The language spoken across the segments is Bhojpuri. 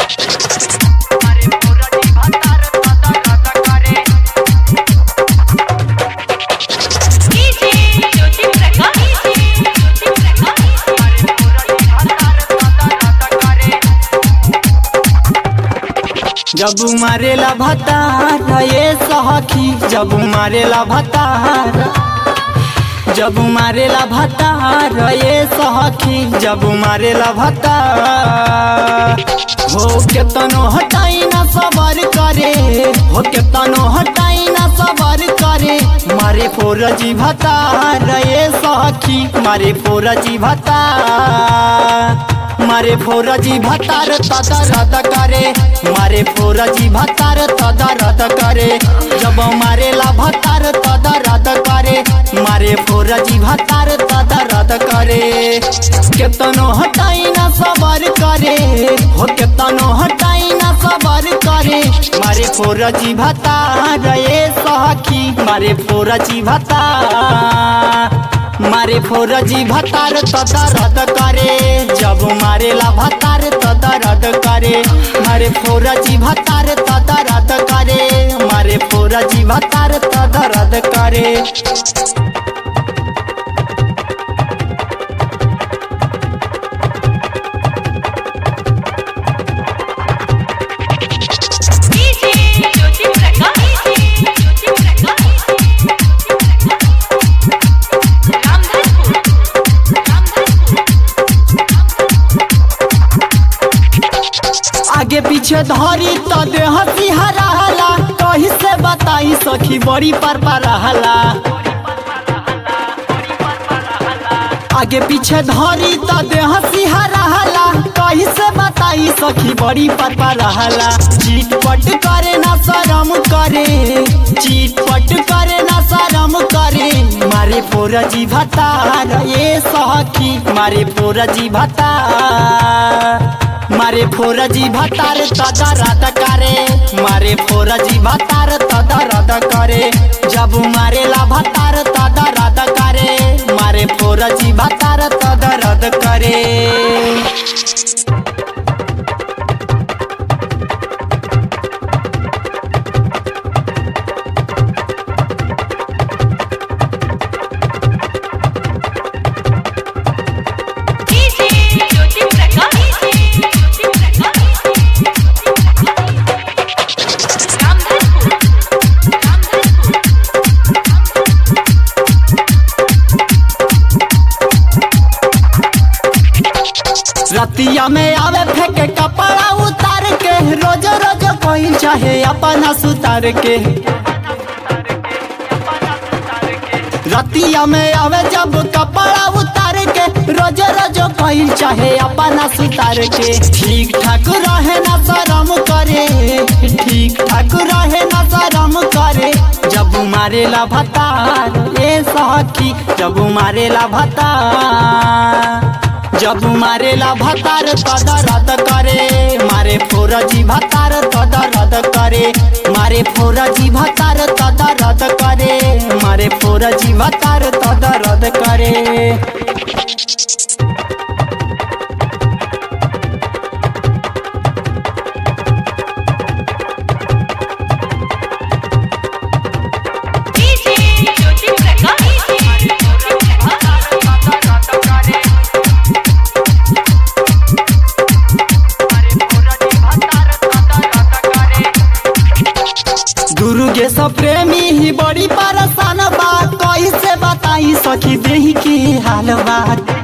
डीजे ज्योति प्रकाश ज्योति जब मारेला भतार ये सखी जब मारेला भतार जब मारेला भतार ये सखी जब मारेला भतार हो केतनो हटाई ना सबर करे हो केतनो हटाई ना सबर करे मारे फोरजी भतार ये सखी मारे फोरजी भतार मारे फोरजी भतार तदा रद करे मारे फोरजी भतार तदा रद करे जब मारेला भतार तदा रद करे मारे फोरजी भतार तदा रद करे केतनो हटाई ना सबर करे हो केतनो हटाई ना सबर करे मारे फोरजी भतार ये सखी मारे फोरजी भतार मारे फोरजी भतार तदा रद करे जब मारेला भतार तदा रद करे मारे फोरजी भतार तदा रद करे मारे फोरजी भतार तदा रद करे डीजे ज्योति प्रकाश ज्योति प्रकाश रामधनपुर आगे पीछे धरी त देह सिहराला कही से बताई सखी बड़ी पर रहला आगे पीछे धरी त देह सिहराला कही से बताई सखी बड़ी पर रहला चीट पट करे ना शरम करे चीट पट करे ना शरम करे मारे फोरजी भतार ये सखी मारे फोरजी भतार मारे फोरजी भतार तदा रद करे मारे फोरजी भतार तदा रद करे जब मारेला भतार तदा रद करे मारे फोरजी भतार तदा रद करे डीजे ज्योति प्रकाश ज्योति प्रकाश रामधनपुर रतिया में आवे फेंके कपड़ा उतार के रोज रोज कोई चाहे अपना सुतार के रतिया में आवे जब कपड़ा उतार के रोज रोज कोई चाहे अपना सुतार के ठीक ठाक रहे ना शरम करे ठीक ठाक रहे ना शरम करे जब मारेला भतार ए सखी जब मारेला भतार जब मारेला भतार तदा रद करे मारे फोरजी भतार तदा रद करे मारे फोरजी भतार तदा रद करे मारे फोरजी भतार तदा रद करे डीजे ज्योति प्रकाश ज्योति दुर्गे सब प्रेमी ही बड़ी परेशान बा कैसे बताई सखी देही के हाल बा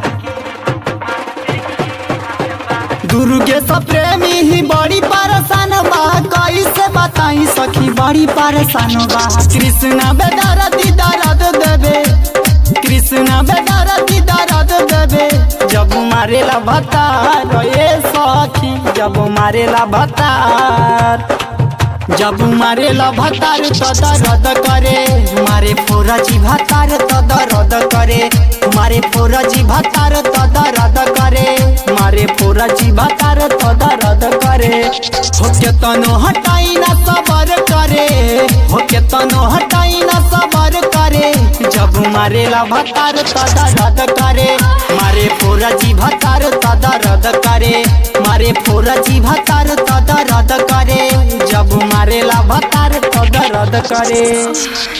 दुर्गे सब प्रेमी ही बड़ी परेशान बा कैसे बताई सखी बड़ी परेशान बा कृष्णा बेदर दर्द देवे कृष्णा बेदर दर्द देवे जब मारेला भतार ये सखी जब मारेला भतार जब मारेला भतार तदा रद करे मारे फोरजी भतार तदा रद करे मारे फोरजी भतार तदा रद करे मारे फोरजी भतार तदा रद करे हो केतनो हटाई ना सबर करे हो केतनो हटाई ना सबर करे जब मारेला भतार तदा रद करे मारे फोरजी भतार तदा रद करे मारे मारे फोरजी भतार तो दर्द करे जब मारेला भतार तो दर्द करे